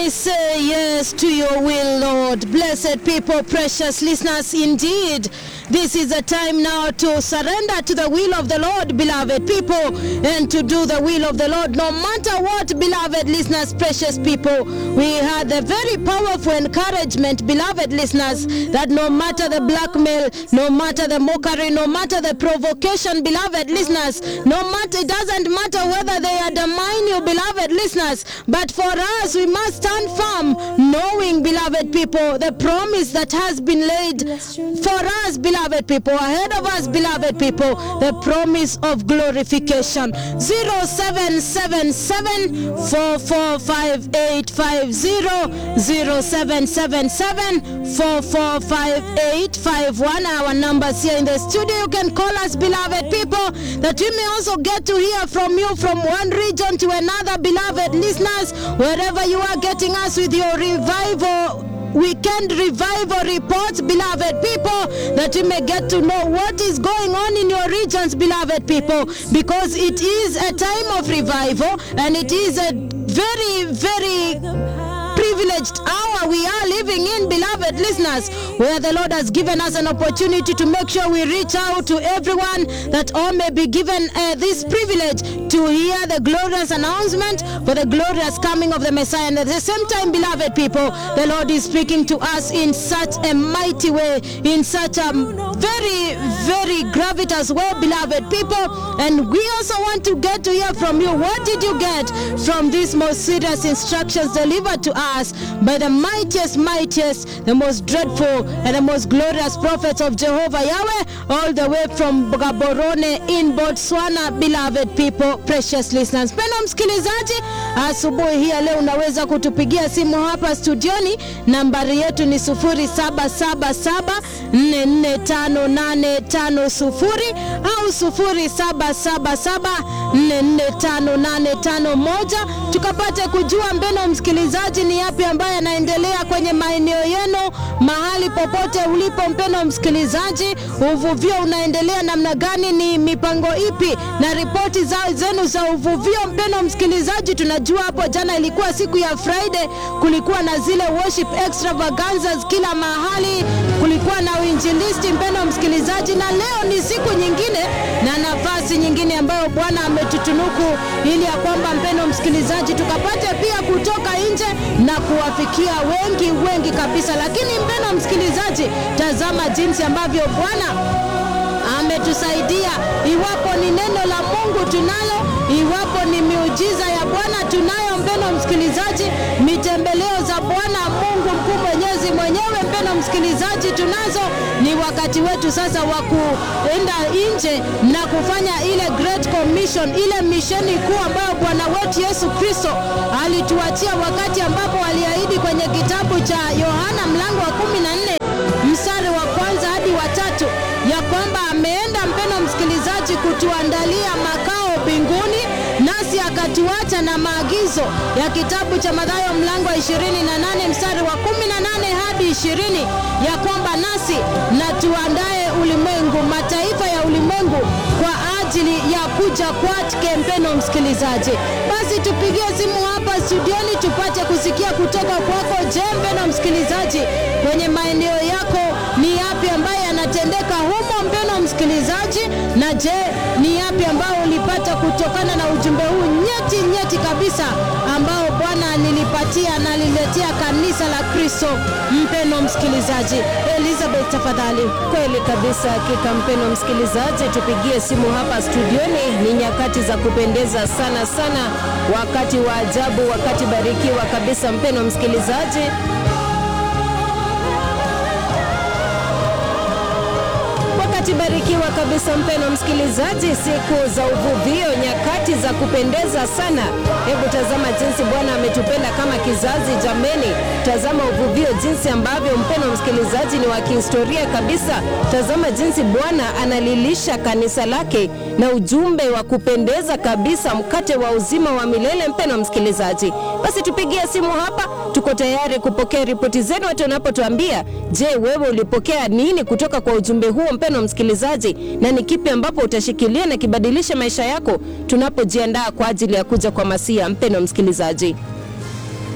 I say yes to your will, Lord. Blessed people, precious listeners, indeed, this is a time now to surrender to the will of the Lord, beloved people, and to do the will of the Lord, no matter what, beloved listeners, precious people. We had the very powerful encouragement, beloved listeners, that no matter the blackmail, no matter the mockery, no matter the provocation, beloved listeners, no matter, it doesn't matter whether they undermine you, beloved listeners, but for us, we must stand firm, knowing, beloved people, the promise that has been laid for us, beloved people, ahead of us, beloved people, the promise of glorification. 0777 445850 0777 445851 our numbers here in the studio you can call us beloved people that we may also get to hear from you from one region to another beloved listeners wherever you are getting us with your revival weekend revival reports, beloved people, that we may get to know what is going on in your regions, beloved people, because it is a time of revival and it is a very, very privileged hour we are living in, beloved listeners, where the Lord has given us an opportunity to make sure we reach out to everyone that all may be given uh, this privilege to hear the glorious announcement for the glorious coming of the Messiah. And at the same time, beloved people, the Lord is speaking to us in such a mighty way, in such a very, very gravitous way, beloved people. And we also want to get to hear from you. What did you get from these most serious instructions delivered to us by the mightiest, mightiest, the most dreadful, and the most glorious prophets of Jehovah Yahweh, all the way from Gaborone in Botswana, beloved people, precious listeners. Mpendwa msikilizaji, asubuhi hii ya leo unaweza kutupigia simu hapa studioni. Nambari yetu ni 0777445850 au 0777445851 tukapate kujua mbeno msikilizaji ni yapi ambayo yanaendelea kwenye maeneo yenu mahali popote ulipo mpeno msikilizaji uvuvio unaendelea namna gani ni mipango ipi na ripoti za, zenu za uvuvio mpeno msikilizaji tunajua hapo jana ilikuwa siku ya friday kulikuwa na zile worship extravaganzas kila mahali kulikuwa na uinjilisti mpeno msikilizaji na leo ni siku nyingine na nafasi nyingine ambayo bwana ametutunuku ili ya kwamba mpeno msikilizaji tukapate pia kutoka nje na kuwafikia wengi wengi kabisa lakini mpeno msikilizaji tazama jinsi ambavyo bwana ametusaidia iwapo ni neno la mungu tunalo iwapo ni miujiza ya bwana tunayo mpeno msikilizaji mitembeleo za bwana mungu mkuu mwenyezi mwenyewe mpeno msikilizaji tunazo ni wakati wetu sasa wa kuenda nje na kufanya ile great commission ile misheni kuu ambayo bwana wetu yesu kristo alituachia wakati ambapo aliahidi kwenye kitabu cha yohana mlango wa 14 mstari wa kwanza hadi watatu ya kwamba ameenda mpeno msikilizaji kutuandalia makao mbinguni nasi akatuacha na maagizo ya kitabu cha Mathayo mlango wa 28 mstari wa 18 hadi 20 ya kwamba nasi na tuandae ulimwengu mataifa ya ulimwengu kwa ajili ya kuja kwake mpeno msikilizaji basi tupigie simu hapa studioni tupate kusikia kutoka kwako je mpeno msikilizaji kwenye maeneo yako ni yapi ambayo yanatendeka humo mpeno msikilizaji na je ni yapi ambayo ulipata kutokana na ujumbe huu nyeti nyeti kabisa ambao bwana alilipatia na aliletea kanisa la kristo mpeno msikilizaji elizabeth tafadhali Kweli kabisa, hakika mpeno msikilizaji, tupigie simu hapa studioni. Ni nyakati za kupendeza sana sana, wakati wa ajabu, wakati barikiwa kabisa, mpeno msikilizaji. Wakati barikiwa kabisa, mpeno msikilizaji, siku za uvuvio, nyakati za kupendeza sana. Hebu tazama jinsi Bwana ametupenda kama kizazi. Jameni, tazama uvuvio, jinsi ambavyo mpeno msikilizaji ni wa kihistoria kabisa. Tazama jinsi Bwana analilisha kanisa lake na ujumbe wa kupendeza kabisa, mkate wa uzima wa milele. Mpeno msikilizaji, basi tupigie simu hapa, tuko tayari kupokea ripoti zenu hata unapotuambia, je, wewe ulipokea nini kutoka kwa ujumbe huo mpeno msikilizaji, na ni kipi ambapo utashikilia na kibadilisha maisha yako tunapojiandaa kwa ajili ya kuja kwa Masia. Mpeno msikilizaji